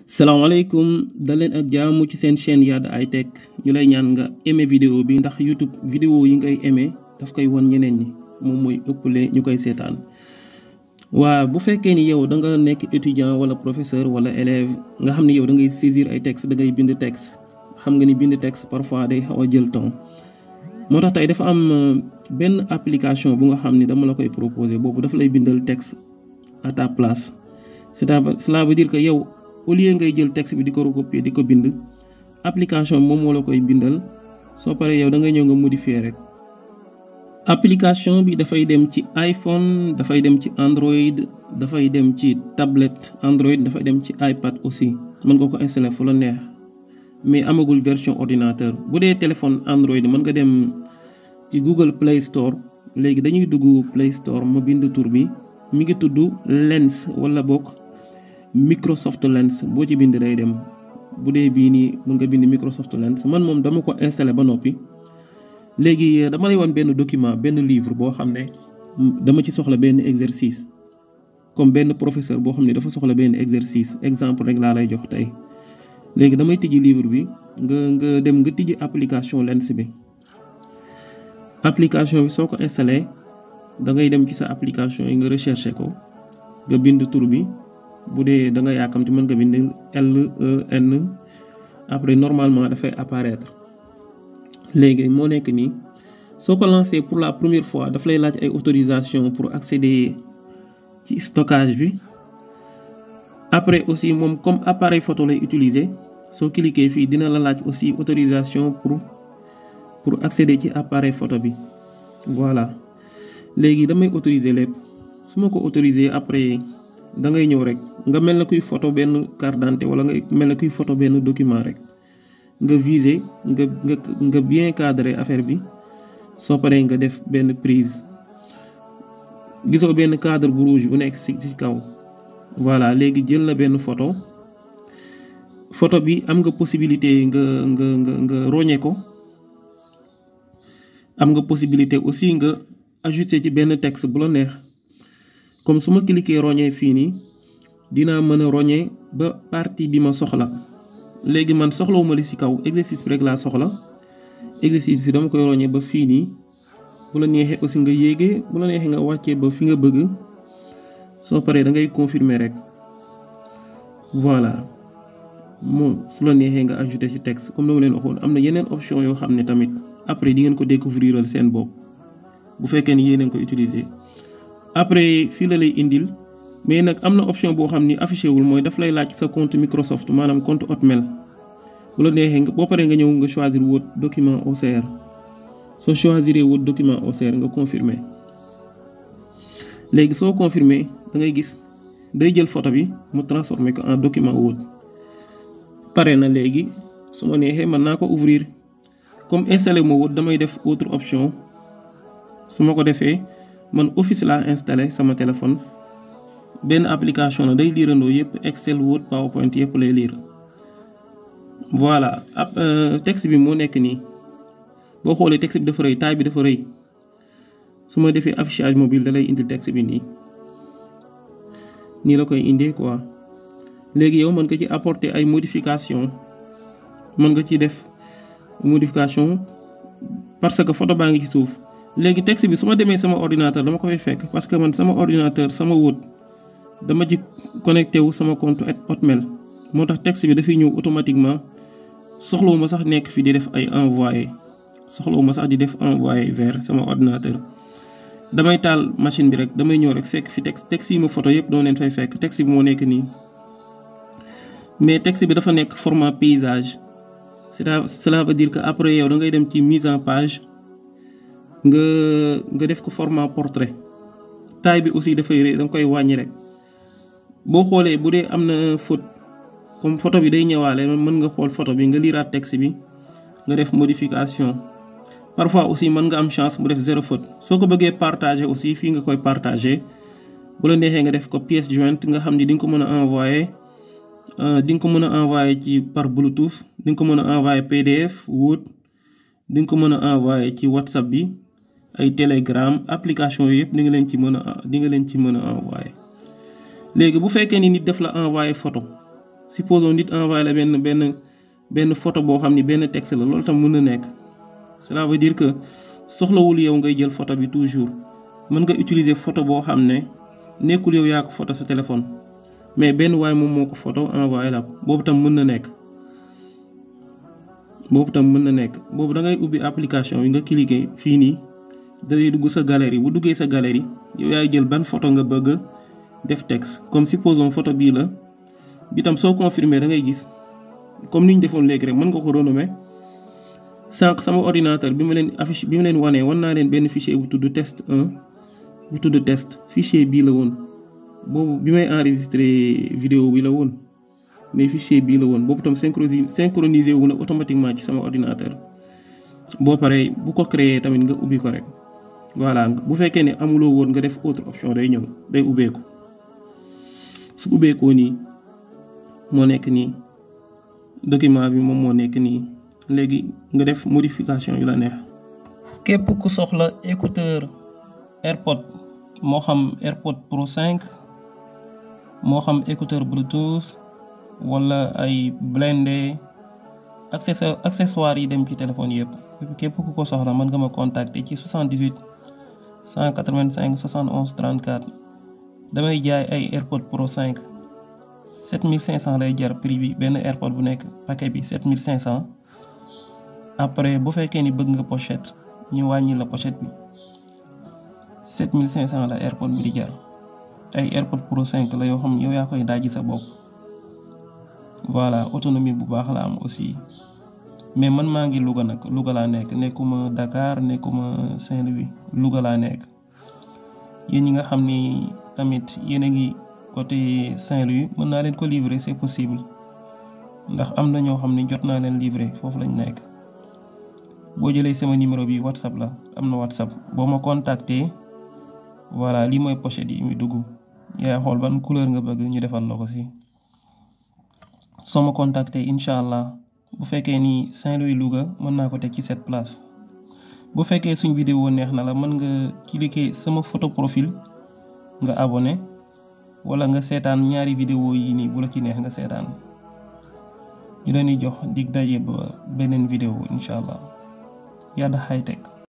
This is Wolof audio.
salaamaaleykum dal leen ak jaamu ci seen chaîne Yada High Tech ñu lay ñaan nga aimé vidéo bi ndax YouTube vidéo yi ngay aimé daf koy won ñeneen ñi moom mooy ëppale ñu koy seetaan waa bu fekkee ni yow da nga nekk étudiant wala professeur wala élève nga xam ni yow da ngay saisir ay texte da ngay bind texte xam nga ni bind texte parfois day xaw a jël temps moo tax tey dafa am benn application bu nga xam ni dama la koy proposer boobu dafa lay bindal texte à ta place cela veut dire que yow au lieu ngay jël texte bi di ko recopier di ko bind application moom moo la koy bindal soo paree yow da ngay ñëw nga modifier rek. application bi dafay dem ci iPhone dafay dem ci Android dafay dem ci tablette Android dafay dem ci iPad aussi mën nga ko installer fu la neex mais amagul version ordinateur bu dee téléphone Android mën nga dem ci Google Play Store léegi dañuy dugg Play Store ma bind tur bi mi ngi tudd Lens wala bokk. Microsoft Lens boo ci bind day dem bu dee bii nii mën nga bind Microsoft Lens man moom dama ko installé ba noppi léegi dama lay wan benn document benn livre boo xam ne dama ci soxla benn exercice comme benn professeur boo xam ne dafa soxla benn exercice exemple rek laa lay jox tey léegi damay tijji livre bi nga nga dem nga tijji application Lens bi application bi soo ko installé da ngay dem ci sa application yi nga recherché ko nga bind tur bi bu dee da nga yàkkamti mën nga bind L E N après normalement dafay apparaître léegi moo nekk nii soo ko lancé pour la première fois daf lay laaj ay autorisation pour accéder ci stockage bi après aussi moom comme appareil photo lay utiliser soo cliquer fii dina la laaj aussi autorisation pour pour accéder ci appareil photo bi voilà léegi damay autoriser lépp su ma ko autoriser après. da ngay ñëw rek nga mel na kuy photo benn carte d'identité wala nga mel na kuy photo benn document rek nga viser nga nga nga bien cadrer affaire bi soo paree nga def benn prise gisoo benn cadre bu rouge bu nekk ci ci kaw voilà léegi jël na benn photo photo bi am nga possibilité nga nga nga nga roñe ko am nga possibilité aussi nga ajouter ci benn texte bu la neex comme su ma cliquer roñee fii nii dinaa mën a roñee ba partie bi ma soxla léegi man soxlawuma li ci kaw exercice bi rek laa soxla exercice bi dama koy roñee ba fii nii bu la neexee aussi nga yéegee bu la neexee nga wàccee ba fi nga bëgg soo paree da ngay confirmer rek voilà moom su la neexee nga ajouter ci texte comme dama leen waxoon am na yeneen option yoo xam ne tamit après di ngeen ko découvriral seen bopp bu fekkee ni yéen a ko utiliser. après fii la lay indil mais nag am na option boo xam ni affiché wul mooy daf lay laaj sa compte Microsoft maanaam compte Hotmail bu la neexee nga boo paree nga ñëw nga choisir Word document OCR soo choisir Word document OCR nga confirmer léegi soo confirmer da ngay gis day jël photo bi mu transformer ko en document Word pare na léegi su ma neexee mën naa ko ouvrir comme installé ma Word damay def autre option su ma ko defee. man office laa installé sama téléphone benn application la day liirandoo yëpp Excel Word PowerPoint yëpp lay liir voilà ab texte bi moo nekk nii boo xoolee texte bi dafa rëy taille bi dafa rëy su ma defee affichage mobile da lay indil texte bi nii nii la koy indee quoi léegi yow mën nga ci apporter ay modification mën nga ci def modification parce que photo baa ngi ci suuf léegi texte bi su ma demee sama ordinateur dama ko fay fekk parce que man sama ordinateur sama Word dama ci connecté wu sama compte Hotmail moo tax texte bi dafay ñëw automatiquement soxlawuma sax nekk fi di def ay envoyé soxlawuma sax di def envoyé vers sama ordinateur damay taal machine bi rek damay ñëw rek fekk fi texte texte yi ma photo yëpp doo leen fay fekk texte bi moo nekk nii mais texte bi dafa nekk format paysage cela veut dire que après yow da ngay dem ci mise en page nga nga def ko format portrait taille bi aussi dafay rëy da nga koy wàññi rek boo xoolee bu dee am na faute comme photo bi day ñëwaale mën nga xool photo bi nga liiraat texte bi nga def modification parfois aussi mën nga am chance mu def zéro faute soo ko bëggee partager aussi fii nga koy partager bu la neexee nga def ko pièce jointe nga xam ni di nga ko mën a envoyer di nga ko mën a envoyer ci par Bluetooth di nga ko mën a envoyer PDF Word di nga ko mën a envoyer ci WhatsApp bi ay Telegram application yooyu yëpp di nga leen ci mën a di nga leen ci mën a envoyer léegi bu fekkee ni nit def la envoyer photo supposons nit envoyé la benn benn benn photo boo xam ni benn texte la loolu tam mën na nekk cela veut dire que soxlawul yow ngay jël photo bi toujours mën nga utiliser photo boo xam ne nekkul yow yaa ko photo sa téléphone mais benn waay moom moo ko photo envoyé la ko boobu tam mën na nekk boobu tam mën na nekk boobu da ngay ubbi application yi nga cliquer fii nii dalay dugg sa galerie bu duggee sa galerie yow yaay jël ban photo nga bëgg def texte comme supposons photo bii la bi tam soo confirmer da ngay gis comme ni ñu defoon léegi rek mën nga ko renommer sànq sama ordinateur bi ma leen affiche bi ma leen wanee wan naa leen benn fichier bu tudd test 1 bu tudd test fichier bii la woon boobu bi may enregistrer vidéo bi la woon mais fichier bii la woon boobu tam synchronisé synchronisé wu na automatiquement ci sama ordinateur boo paree bu ko créer tamit nga ubbi ko rek voilà bu fekkee ne amuloo woon nga def autre option day ñëw day ubbeeku su ubbeekoo nii moo nekk nii document bi moom moo nekk nii léegi nga def modification yu la neex. képp ku soxla écouteur AirPod moo xam AirPod Pro 5 moo xam écouteur Bluetooth wala ay blindé accessoire accessoires yi dem ci téléphone yëpp képp ku ko soxla mën nga ma contacter ci 78 185 71 34 damay jaay ay AirPod Pro 5 7500 lay jar prix bi benn AirPod bu nekk paquet bi 7500 après bu fekkee ni bëgg nga pochette ñu wàññi la pochette bi 7500 la AirPod bi di jar ay AirPod Pro 5 la yoo xam yow yaa koy daaji sa bopp voilà autonomie bu baax la am aussi mais man maa ngi Louga nag Louga laa nekk nekkuma Dakar nekkuma Saint-Louis Louga laa nekk yéen ñi nga xam ni tamit yéen a ngi côté Saint-Louis mën naa leen ko livrer c'est possible ndax am na ñoo xam ni jot naa leen livrer foofu lañ nekk boo jëlee sama numéro bi WhatsApp la am na WhatsApp boo ma contacter voilà lii mooy pochette yi muy dugg yaay xool ban couleur nga bëgg ñu defal la ko si soo ma contacter incha allah bu fekkee ni Saint-Louis Louga mën naa ko teg ci cette place bu fekkee suñ vidéo neex na la mën nga cliquer sama photo profil nga abonné wala nga seetaan ñaari vidéo yi nii bu la ci neex nga seetaan ñu leen di jox dig daje ba beneen vidéo incha allah Yada High Tech